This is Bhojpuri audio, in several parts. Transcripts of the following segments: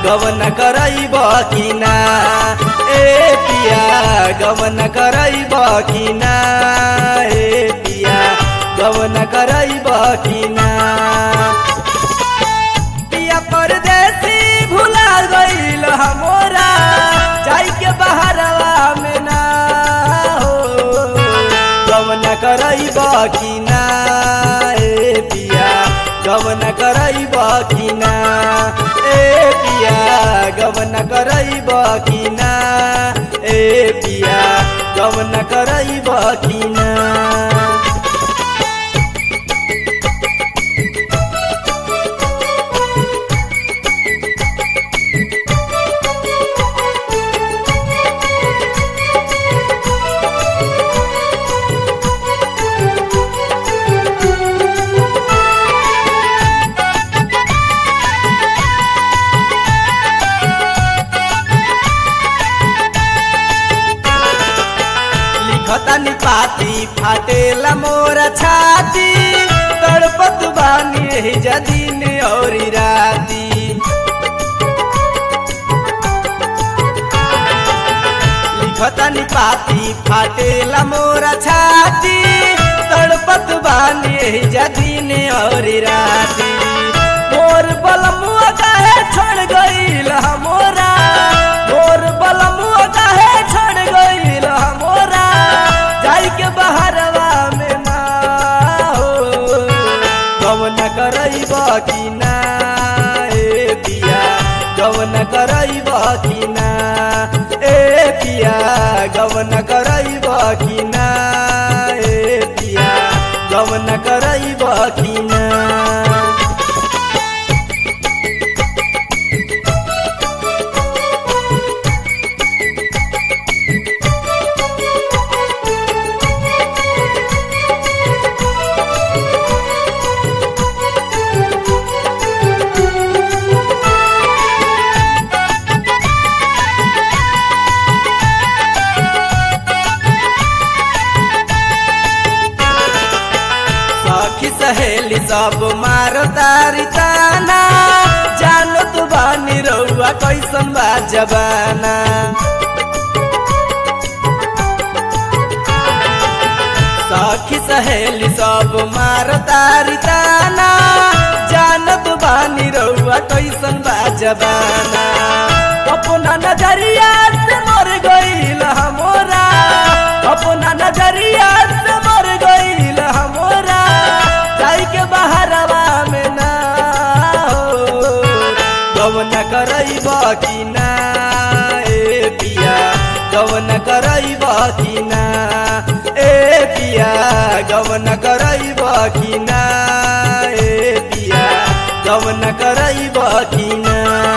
गवन करैब कि ना ए पिया गवन करैब कि ना ए पिया गवन करैब कि ना पिया परदेसी भुला गईल हमोरा जाई के बहरवा में ना हो गवन करैब कि ना ए पिया गवन करैब कि ना ए पिया गवन करैब कि ना ए पिया गवन करैब कि ना लिखतानी पाती फाटेला मोर छाती तड़पत बानी एही जदीन औरी राती लिखतानी पाती फाटेला मोर छाती तड़पत बानी एही जदीन औरी राती मोर बलमुआ काहे छोड़ गईल हमोरा मोर बलमुआ काहे छोड़ गईल हमोरा जाई के बहरवा में ना हो गवन करैब कि ना ए पिया गवन करैब कि ना ए पिया गवन करैब कि ना ए पिया गवन करैब कि ना सखी सहेली सब मारो तारी ताना जानो तू बानी रउआ कैसन बा जबाना सखी सहेली सब मारो तारी ताना जानो तू बानी रउआ कैसन बा जबाना अपना नजरिया से मर गईल हमोरा अपना नजरिया से मर गईल हमोरा जाई के बहरवा में ना हो गवन करैब कि ना ए पिया गवन करैब कि ना ए पिया गवन करैब कि ना ए पिया गवन करैब कि ना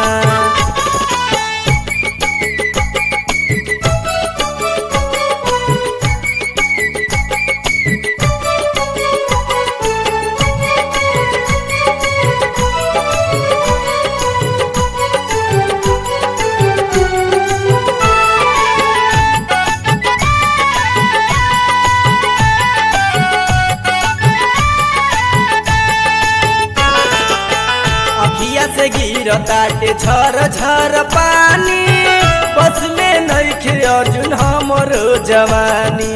अखिया से गिरताटे झर झर पानी बस में नइखे अर्जुन हमरो जवानी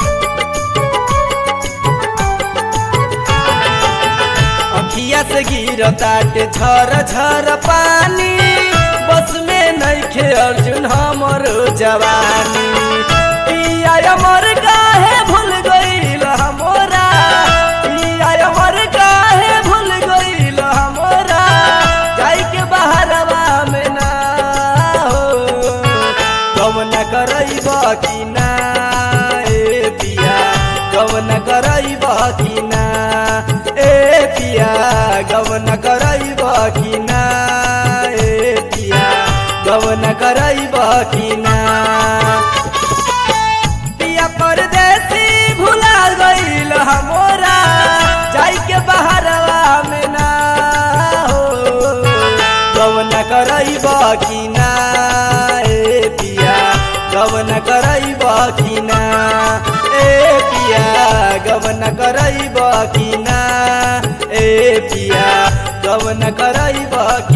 अखिया से गिरताटे झर झर पानी बस में नइखे अर्जुन हमरो जवानी पिया अमर काहे भूल गईल हमोरा पिया अमर काहे भूल गईल हमोरा जाई के बहरवा में ना हो गवन करैब कि ना ए पिया गवन करैब कि ना ए पिया गवन करैब कि ना ए पिया गवन करैब कि ना पिया परदेसी भुला गईल हमोरा जाई के बहरवा में ना हो गवन करैब कि ना ए पिया गवन करैब कि ना ए पिया गवन करैब कि ना ए पिया गवन करैब कि